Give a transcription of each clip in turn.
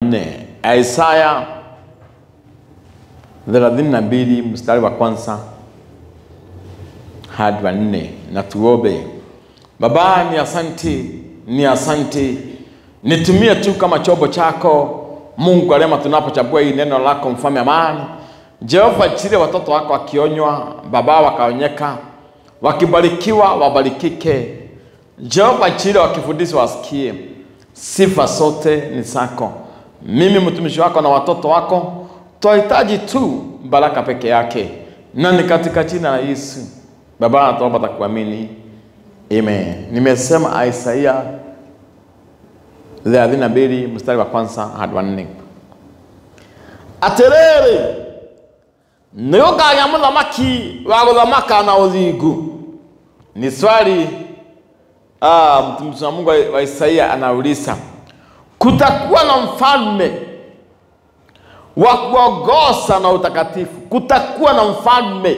nne Isaya thelathini na mbili mstari wa kwanza hadi wa nne na tuombe. Baba, ni asante, ni asante, nitumie tu kama chombo chako Mungu alema, tunapochagua hii neno lako, mfalme amani. Jehova, chile watoto wako wakionywa, Baba wakaonyeka, wakibarikiwa wabarikike. Jehova, chile wakifundishwa wasikie. Sifa zote ni zako. Mimi mtumishi wako na watoto wako twahitaji tu baraka peke yake, na ni katika jina la Yesu Baba tunaomba takuamini, amen. Nimesema Isaia thelathini na mbili mstari wa kwanza hadi wa nne atiriri nĩgũkagĩa mũthamaki wa gũthamaka na ũthingu. Ni swali ah, mtumishi wa Mungu wa Isaia anauliza, kutakuwa na mfalme wa kuongoza na utakatifu, kutakuwa na mfalme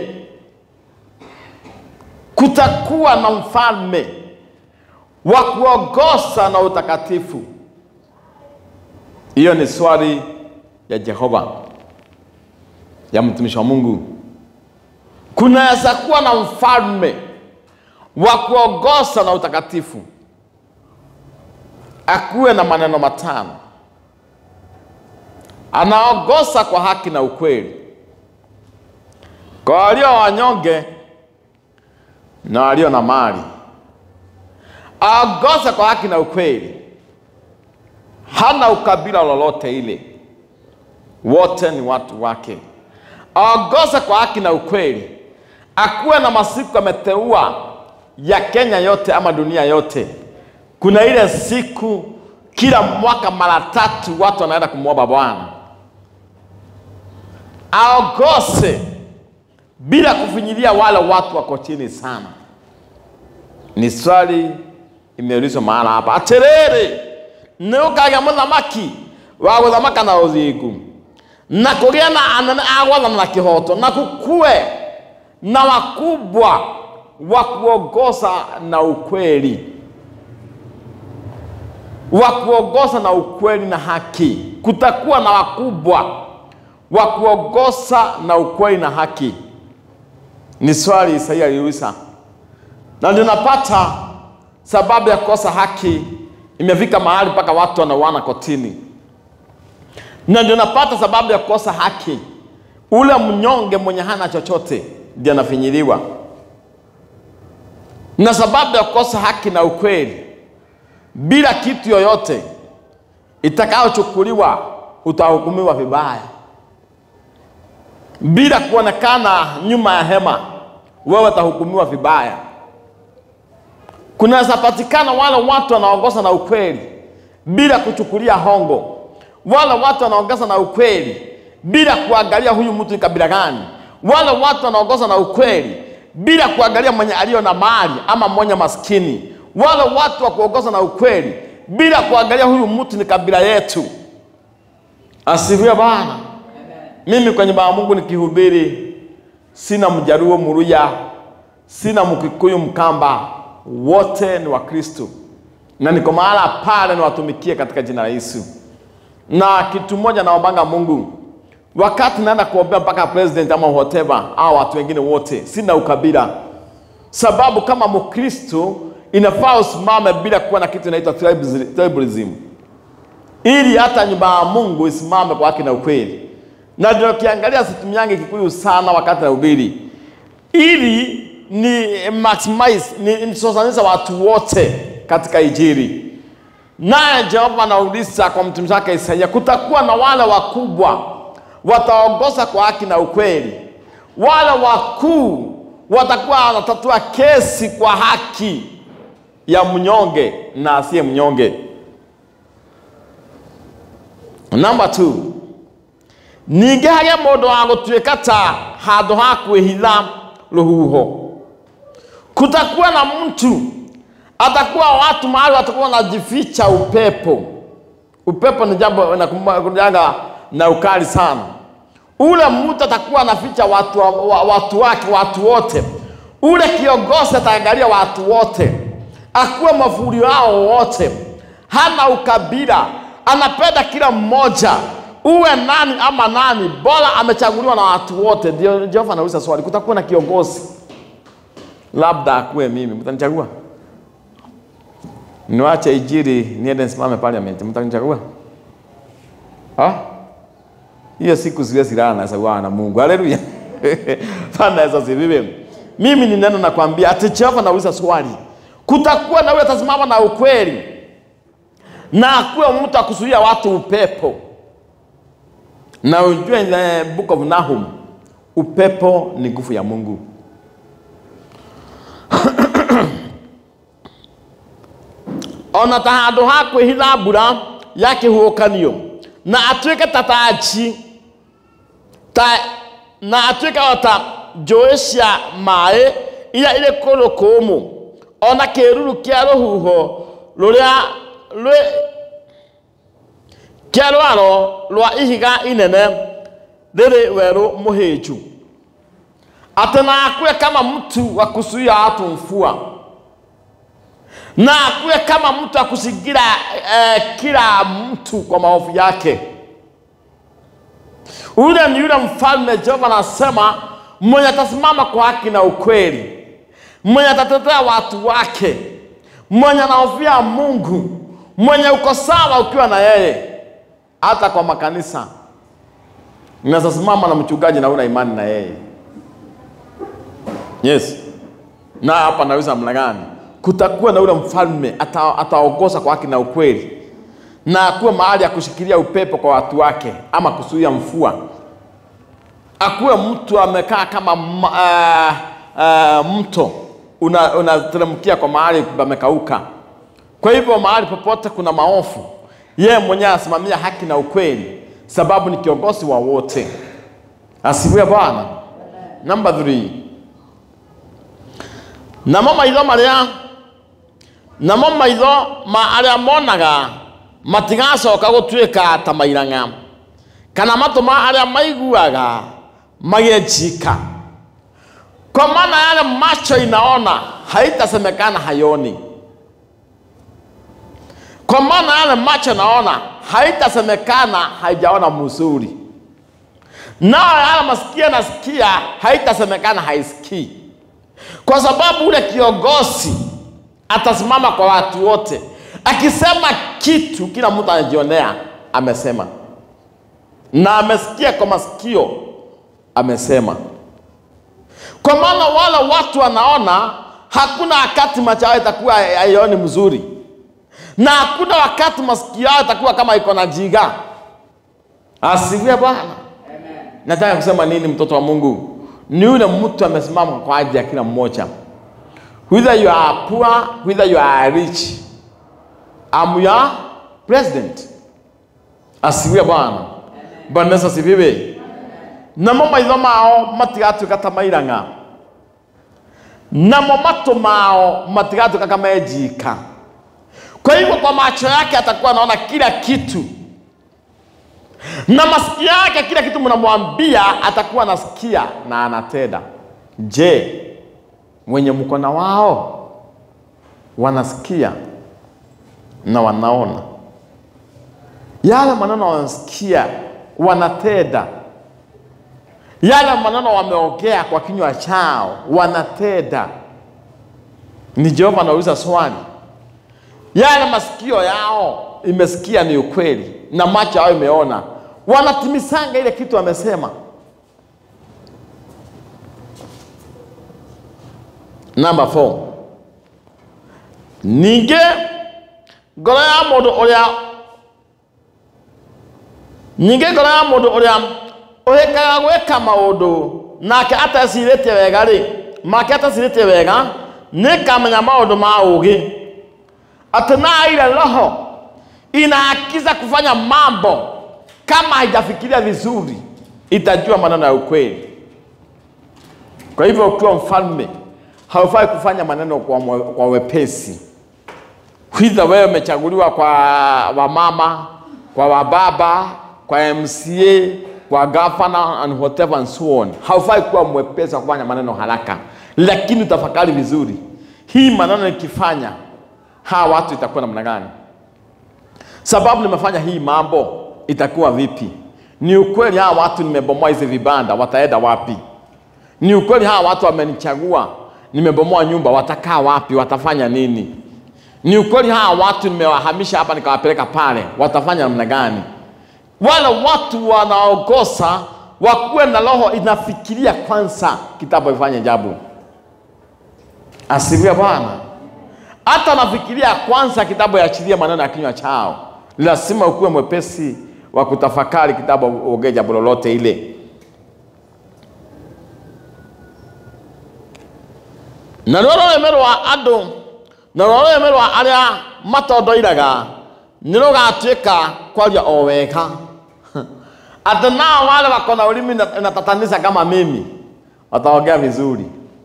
kutakuwa na mfalme wa kuongoza na utakatifu. Hiyo ni swali ya Jehova ya mtumishi wa Mungu. Kunaweza kuwa na mfalme wa kuongoza na utakatifu, akuwe na maneno matano, anaongoza kwa haki na ukweli, kwa walio wanyonge na walio na mali, aongoza kwa haki na ukweli, hana ukabila lolote ile, wote ni watu wake. Aongoza kwa haki na ukweli, akuwe na masiku ameteua ya Kenya yote ama dunia yote. Kuna ile siku kila mwaka mara tatu watu wanaenda kumwomba Bwana, aongoze bila kufinyilia wale watu wako chini sana. Ni swali imeulizwa mahala hapa, atiriri nĩgũkagĩa mũthamaki wa gũthamaka na ũthingu na kũgĩa na anene a gwathana na kĩhoto na kukue na wakubwa wa kuongoza na ukweli wa kuongoza na ukweli na haki. Kutakuwa na wakubwa wa kuongoza na ukweli na haki. Ni swali Isaia aliuliza, na ndio napata sababu ya kukosa haki imefika mahali mpaka watu wanauana kotini, na ndio napata sababu ya kukosa haki, ule mnyonge mwenye hana chochote ndio anafinyiliwa, na sababu ya kukosa haki na ukweli, bila kitu yoyote itakayochukuliwa utahukumiwa vibaya bila kuonekana nyuma ya hema, wewe utahukumiwa vibaya. Kunaweza patikana wale watu wanaongoza na ukweli bila kuchukulia hongo, wale watu wanaongoza na ukweli bila kuangalia huyu mtu ni kabila gani, wale watu wanaongoza na ukweli bila kuangalia mwenye aliyo na mali ama mwenye maskini, wale watu wa kuongoza na ukweli bila kuangalia huyu mtu ni kabila yetu. Asifiwe Bwana. Mimi kwenye baba Mungu nikihubiri, sina Mjaruo, Muluya, sina Mkikuyu, Mkamba, wote ni Wakristo na niko mahala pale niwatumikie katika jina la Yesu. Na kitu moja naombanga Mungu, wakati naenda kuombea mpaka president ama whatever au watu wengine wote, sina ukabila, sababu kama Mkristo inafaa usimame bila kuwa na kitu inaitwa tribalism, ili hata nyumba ya Mungu isimame kwa haki na ukweli na ndio kiangalia situmiange Kikuyu sana wakati nahubiri, ili ni maximize ni nisosanisha watu wote katika Injili. Naye Jehova anauliza kwa mtumishi wake Isaia, kutakuwa na wale wakubwa wataongoza kwa haki na ukweli, wale wakuu watakuwa wanatatua kesi kwa haki ya mnyonge na asiye mnyonge. Number two, ningĩ hagĩa mũndũ wa gũtuĩka ta handũ ha kwĩhitha rũhuho. Kutakuwa na mtu atakuwa watu mahali watakuwa wanajificha upepo. Upepo ni jambo inakujaga na ukali sana. Ule mtu atakuwa anaficha watu, wa, wa, watu wake watu wote. Ule kiongozi ataangalia watu wote, akuwe mafuri wao wote, hana ukabila, anapenda kila mmoja, uwe nani ama nani, bora amechaguliwa na watu wote. Ndio Jehova anauliza swali, kutakuwa na kiongozi, labda akuwe mimi, mtanichagua? Niwache ijiri niende nisimame parliament, mtanichagua? Ah? Hiyo siku siwezi lala na sawa na Mungu. Haleluya. Bwana Yesu asifiwe. Mimi ni neno nakwambia ati Jehova anauliza swali. Kutakuwa na yule atasimama na ukweli. Na akuwe mtu akuzuia watu upepo. Na ujue in the book of Nahum, upepo ni nguvu ya Mungu. ona ta handå ha kwä hitha mbura ya kä huåkanio na atuä ke ta taji ta na atuä ke o ta njå cia maä iria irä kå rå kå må ona kä ruru kä a rå huho rå rä a kä a rwaro rwa ihiga inene rä rä werå må hä nju atä na akuwe kama mtu wa kuzuia watu mfua na akuwe kama mtu akuzingira eh, kila mtu kwa maovu yake. Ule ni yule mfalme Jehova anasema, mwenye atasimama kwa haki na ukweli, mwenye atatetea watu wake, mwenye anaofia Mungu, mwenye uko sawa ukiwa na yeye. Hata kwa makanisa unaweza simama na mchungaji na una imani na yeye. Yes, na hapa naweza mna gani? kutakuwa na ule mfalme ata, ataongoza kwa haki na ukweli, na akuwe mahali ya kushikilia upepo kwa watu wake, ama kuzuia mvua. Akuwe mtu amekaa kama uh, uh, mto unateremkia una kwa mahali pamekauka. Kwa hivyo mahali popote kuna maofu, yeye mwenyewe asimamia haki na ukweli, sababu ni kiongozi wa wote. Asifiwe Bwana. Number 3 namo maitho marĩa namo maitho ma arĩa monaga matigacoka gũtuĩka ta mairang'a kana matũ ma arĩa maiguaga magĩe njika kwa maana yale macho inaona haitasemekana hayoni kwa maana yale macho naona haitasemekana haijaona mzuri nao yale masikio nasikia haitasemekana haisikii kwa sababu ule kiongozi atasimama kwa watu wote, akisema kitu kila mtu anajionea amesema, na amesikia kwa masikio amesema. Kwa maana wale watu wanaona, hakuna wakati macho yao itakuwa haioni mzuri, na hakuna wakati masikio yao itakuwa kama iko na jiga. Asifiwe Bwana. Nataka kusema nini, mtoto wa Mungu? ni yule mtu amesimama kwa ajili ya kila mmoja, whether you are poor, whether you are rich. I'm your president. Asifiwe Bwana. Bwana Yesu asifiwe. Namo maitho mao matigatuĩka ta mairang'a, namo matũ mao matigatuĩka kama njika. Kwa hivyo kwa macho yake atakuwa anaona kila kitu na masikio yake kila kitu mnamwambia atakuwa anasikia na anatenda. Je, wenye mkono wao wanasikia na wanaona yale maneno wanasikia, wanatenda yale maneno wameongea kwa kinywa chao, wanatenda. Ni Jehova anauliza swali, yale masikio yao imesikia ni ukweli na macho yao imeona, wanatimisanga ile kitu amesema. Number four, ningĩ ngoro ya mũndũ ũrĩa ningĩ ngoro ya mũndũ ũrĩa ũhĩkaga gwĩka maũndũ nake atecirĩtie wega rĩ make atecirĩtie wega nĩkamenya maũndũ ma ũgĩ atĩ na ile roho inaakiza kufanya mambo kama haijafikiria vizuri, itajua maneno ya ukweli. Kwa hivyo ukiwa mfalme haufai kufanya maneno kwa, mwe, kwa wepesi. Hidha wewe umechaguliwa kwa wamama, kwa wababa, kwa MCA, kwa governor and whatever and so on. Haufai kuwa mwepesi wa kufanya maneno haraka, lakini utafakari vizuri, hii maneno nikifanya hawa watu itakuwa namna gani? sababu nimefanya hii mambo, itakuwa vipi? Ni ukweli hawa watu nimebomoa hizi vibanda, wataenda wapi? Ni ukweli hawa watu wamenichagua, nimebomoa nyumba, watakaa wapi? Watafanya nini? Ni ukweli hawa watu nimewahamisha hapa nikawapeleka pale, watafanya namna gani? Wale watu wanaokosa wakuwe na roho inafikiria kwanza kitabu ifanye jambo. Asifiwe Bwana. Hata nafikiria kwanza kitabu yaachilie maneno ya kinywa chao. Lazima ukuwe mwepesi wa kutafakari kitabu uongee jambo lolote ile. na rwo rurimi rwa andu na rwo rurimi rwa aria matondoiraga nĩ rũgatuĩka kwaria o wega ati nao wale wako na ulimi na- inatatanisha kama mimi wataongea vizuri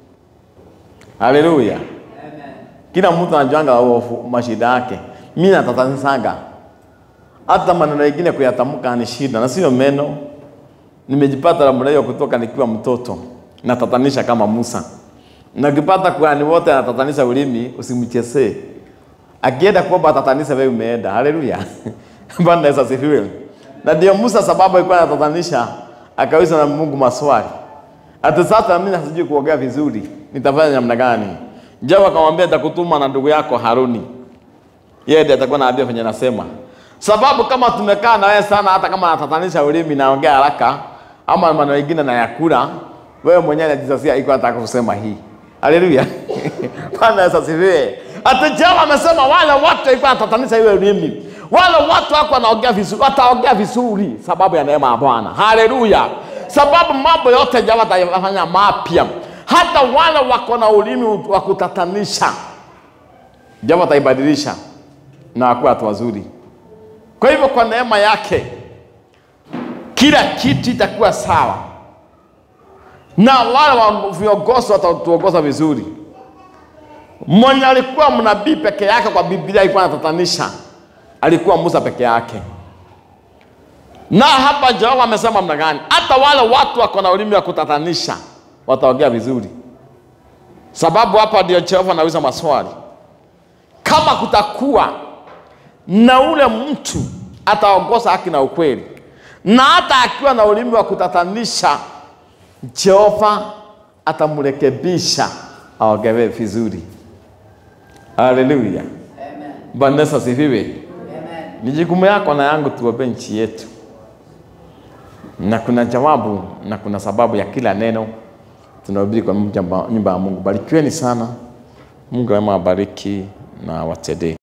haleluya kila mtu anajuanga hofu- mashida yake mi natatanisanga hata maneno mengine kuyatamka ni shida na sio meno nimejipata namna hiyo kutoka nikiwa mtoto natatanisha kama Musa na ukipata kuhani wote anatatanisha ulimi usimchezee akienda kuomba atatanisha wewe umeenda haleluya bwana Yesu asifiwe na ndio Musa sababu alikuwa anatatanisha akauliza na Mungu maswali hata sasa mimi sijui kuongea vizuri nitafanya namna gani Jawa akamwambia nitakutuma na ndugu yako Haruni yeye ndiye atakuwa anaambia venye nasema sababu kama tumekaa na wewe sana hata kama natatanisha ulimi naongea haraka ama maneno mengine na yakula wewe mwenyewe unajisasia iko nataka kusema hii haleluya bwana Yesu asifiwe hata Jawa amesema wale watu walikuwa wanatatanisha ile ulimi wale watu wako wanaongea vizuri wataongea vizuri sababu ya neema ya Bwana haleluya sababu mambo yote Jawa atayafanya mapya hata wale wako na ulimi wa kutatanisha Jawa ataibadilisha na wakuwa watu wazuri. Kwa hivyo kwa neema yake kila kitu itakuwa sawa, na wale wa viongozi watatuongoza vizuri. Mwenye alikuwa mnabii peke yake kwa Biblia alikuwa anatatanisha, alikuwa Musa peke yake. Na hapa Jehova amesema mna gani? Hata wale watu wako na ulimi wa kutatanisha wataongea vizuri, sababu hapa ndio Jehova anauliza maswali kama kutakuwa na ule mtu ataongoza haki na ukweli, na hata akiwa na ulimi wa kutatanisha, Jehova atamrekebisha aongee vizuri. Haleluya, Bwana Yesu asifiwe. Ni jukumu yako na yangu tuombee nchi yetu, na kuna jawabu na kuna sababu ya kila neno tunahubiri kwa nyumba nyumba ya Mungu. Barikiweni sana, Mungu awabariki na watendee